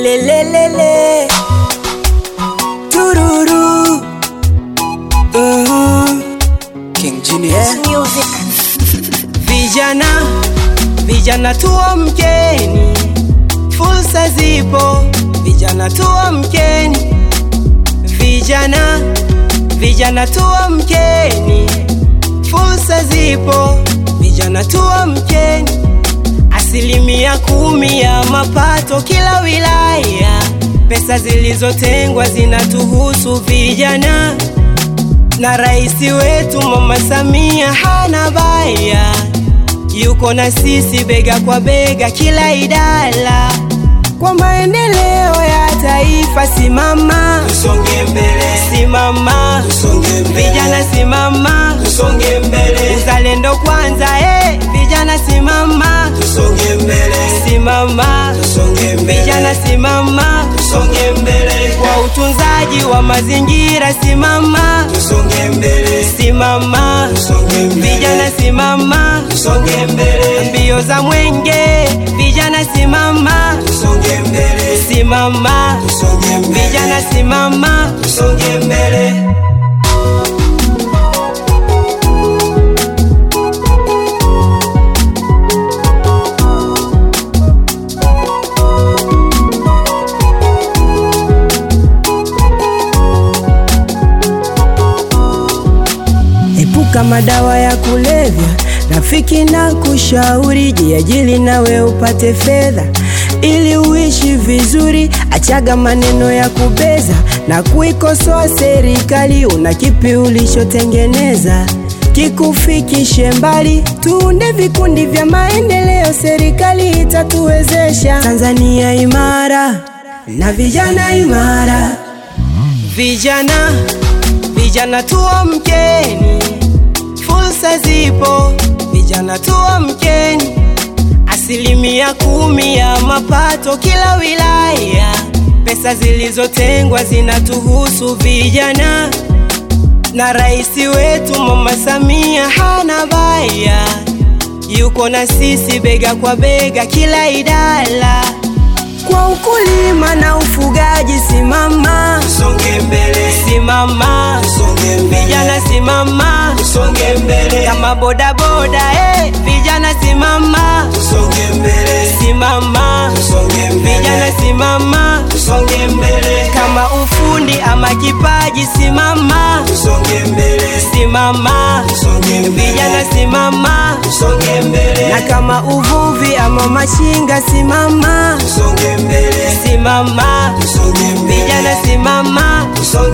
Lelelelelele Tururu Mhm. King Genius. Yeah. Vijana, vijana tuamkeni, fursa zipo, vijana tuamkeni, vijana, vijana tuamkeni, fursa zipo, vijana tuamkeni. Asilimia kumi ya mapato kila wilaya, pesa zilizotengwa zinatuhusu vijana na rais wetu Mama Samia hana baya, yuko na sisi bega kwa bega kila idara, kwa maendeleo ya taifa. Simama, Tusonge mbele, simama, tusonge mbele, vijana simama, tusonge mbele, uzalendo kwanza, eh, vijana simama, tusonge mbele, simama, tusonge mbele, vijana simama, tusonge mbele, kwa utunzaji wa mazingira simama, tusonge mbele, simama, tusonge mbele, vijana simama, tusonge mbele, mbio za mwenge, vijana simama, tusonge mbele, simama, tusonge mbele, vijana simama, tusonge mbele. epuka madawa ya kulevya, rafiki na kushauri, jiajili nawe upate fedha ili uishi vizuri. Achaga maneno ya kubeza na kuikosoa serikali. Una kipi ulichotengeneza kikufikishe mbali? Tuunde vikundi vya maendeleo, serikali itatuwezesha. Tanzania imara na vijana imara. Vijana, vijana tuamkeni, fursa zipo, vijana tuamkeni. Asilimia kumi ya mapato kila wilaya, pesa zilizotengwa zinatuhusu vijana, na rais wetu Mama Samia hana baya, yuko na sisi bega kwa bega kila idara, kwa ukulima na ufugaji simama, Tusonge mbele, simama, tusonge mbele, vijana simama, tusonge mbele, kama bodaboda eh, vijana simama, tusonge mbele, simama, tusonge mbele, vijana simama, tusonge mbele, kama ufundi ama kipaji simama, tusonge mbele, simama, tusonge mbele, vijana simama, tusonge mbele, na kama uvuvi ama machinga simama, tusonge mbele, simama, tusonge mbele, vijana simama, tusonge